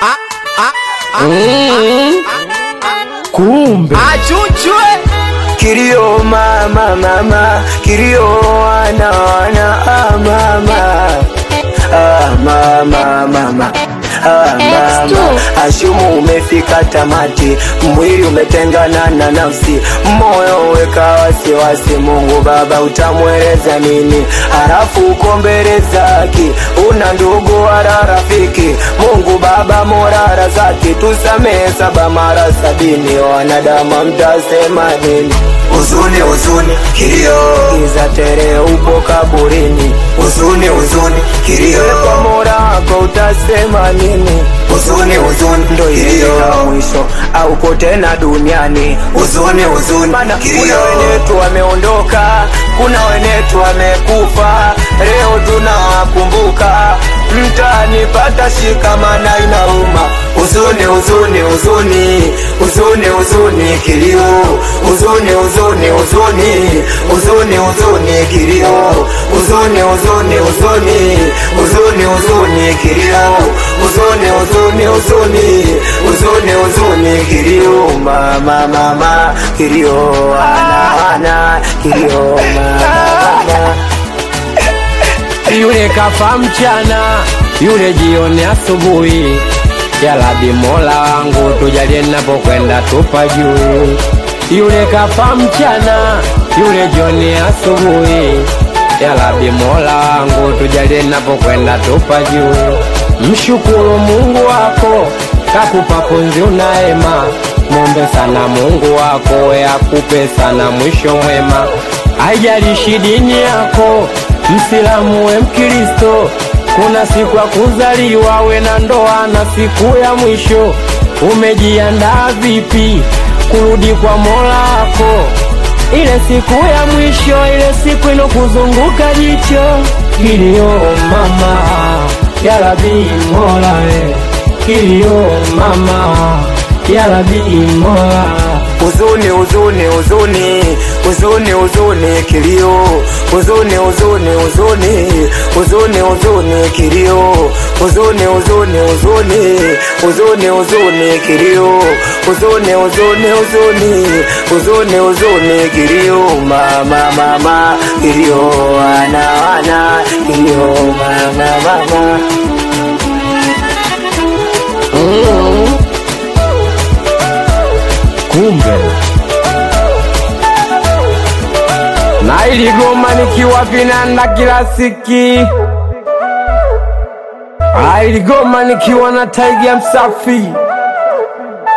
Kumbe achuchwe Kilio mama mama, kilio wana wana ah, mama ah, mama mama Ah, mama ashumu umefika tamati, mwili umetengana na nafsi, moyo weka wasiwasi. Mungu Baba utamweleza nini? Halafu uko mbele zake, una ndugu wala rafiki. Mungu Baba morara zake, tusamehe saba mara sabini. Wanadamu mtasema nini? Huzuni huzuni, kilio giza tere, upo kaburini. Huzuni huzuni, kilio kwa mola wako utasema nini? Huzuni huzuni, ndo ilifika mwisho, auko tena duniani. Huzuni huzuni, maana kuna wenetu wameondoka, kuna wenetu wamekufa, leo tunawakumbuka. Mtanipata shikamana, inauma. Huzuni huzuni huzuni, huzuni huzuni, kilio huzuni huzuni huzuni, huzuni huzuni, kilio huzuni huzuni huzuni, huzuni huzuni, kilio huzuni huzuni huzuni, huzuni huzuni, kilio mama mama, kilio ana ana, kilio mama mama yule kafa mchana, yule jioni asubuhi. Ya Rabbi Mola wangu tujalie napokwenda tupa juu. Yule kafa mchana, yule jioni asubuhi. Ya Rabbi Mola wangu tujalie napokwenda tupa juu. Mshukuru Mungu wako kakupa pumzi unaema, mombe sana Mungu wako we akupe sana mwisho mwema. Haijalishi dini yako, Msilamu we Mkristo, kuna siku ya kuzaliwa we na ndoa na siku ya mwisho. Umejiandaa vipi kurudi kwa Mola wako? Ile siku ya mwisho, ile siku inokuzunguka jicho. Kilio mama, ya Rabbi Mola we, kilio mama, ya Rabbi Mola huzuni huzuni huzuni huzuni huzuni kilio huzuni huzuni huzuni huzuni huzuni kilio huzuni huzuni huzuni huzuni huzuni kilio huzuni huzuni huzuni huzuni huzuni kilio mama mama kilio wana wana kilio mama mama kumbe na iligoma nikiwa vinanda kila siki iligoma nikiwa na taiga msafi